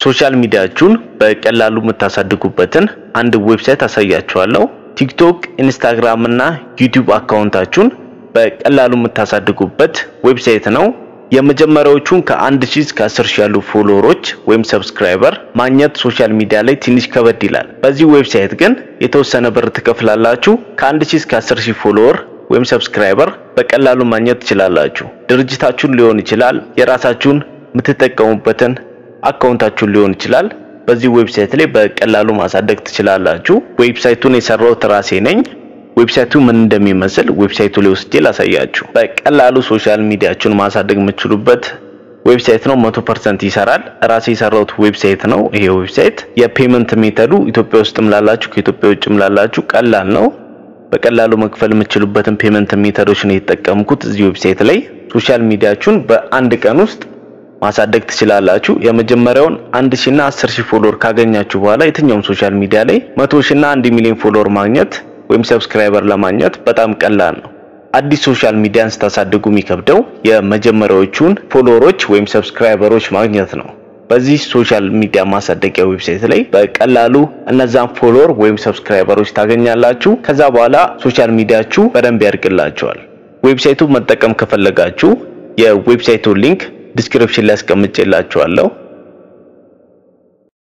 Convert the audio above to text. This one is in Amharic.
ሶሻል ሚዲያችሁን በቀላሉ የምታሳድጉበትን አንድ ዌብሳይት አሳያችኋለሁ። ቲክቶክ፣ ኢንስታግራም እና ዩቲዩብ አካውንታችሁን በቀላሉ የምታሳድጉበት ዌብሳይት ነው። የመጀመሪያዎቹን ከአንድ ሺህ እስከ አስር ሺህ ያሉ ፎሎወሮች ወይም ሰብስክራይበር ማግኘት ሶሻል ሚዲያ ላይ ትንሽ ከበድ ይላል። በዚህ ዌብሳይት ግን የተወሰነ ብር ትከፍላላችሁ። ከአንድ ሺህ እስከ አስር ሺህ ፎሎወር ወይም ሰብስክራይበር በቀላሉ ማግኘት ትችላላችሁ። ድርጅታችሁን ሊሆን ይችላል፣ የራሳችሁን የምትጠቀሙበትን አካውንታችሁን ሊሆን ይችላል። በዚህ ዌብሳይት ላይ በቀላሉ ማሳደግ ትችላላችሁ። ዌብሳይቱን የሰራሁት ራሴ ነኝ። ዌብሳይቱ ምን እንደሚመስል ዌብሳይቱ ላይ ወስጄ ላሳያችሁ። በቀላሉ ሶሻል ሚዲያችሁን ማሳደግ የምትችሉበት ዌብሳይት ነው። 100% ይሰራል። ራሴ የሰራሁት ዌብሳይት ነው። ይሄ ዌብሳይት የፔመንት ሜተዱ ኢትዮጵያ ውስጥም ላላችሁ ከኢትዮጵያ ውጭም ላላችሁ ቀላል ነው። በቀላሉ መክፈል የምትችሉበትን ፔመንት ሜተዶች ነው የተጠቀምኩት እዚህ ዌብሳይት ላይ። ሶሻል ሚዲያችሁን በአንድ ቀን ውስጥ ማሳደግ ትችላላችሁ። የመጀመሪያውን አንድ ሺህ እና አስር ሺህ ፎሎወር ካገኛችሁ በኋላ የትኛውም ሶሻል ሚዲያ ላይ መቶ ሺህ እና አንድ ሚሊዮን ፎሎወር ማግኘት ወይም ሰብስክራይበር ለማግኘት በጣም ቀላል ነው። አዲስ ሶሻል ሚዲያን ስታሳድጉ የሚከብደው የመጀመሪያዎቹን ፎሎወሮች ወይም ሰብስክራይበሮች ማግኘት ነው። በዚህ ሶሻል ሚዲያ ማሳደጊያ ዌብሳይት ላይ በቀላሉ እነዛን ፎሎወር ወይም ሰብስክራይበሮች ታገኛላችሁ። ከዛ በኋላ ሶሻል ሚዲያችሁ በደንብ ያድግላችኋል። ዌብሳይቱ መጠቀም ከፈለጋችሁ የዌብሳይቱን ሊንክ ዲስክሪፕሽን ላይ አስቀምጬላችኋለሁ።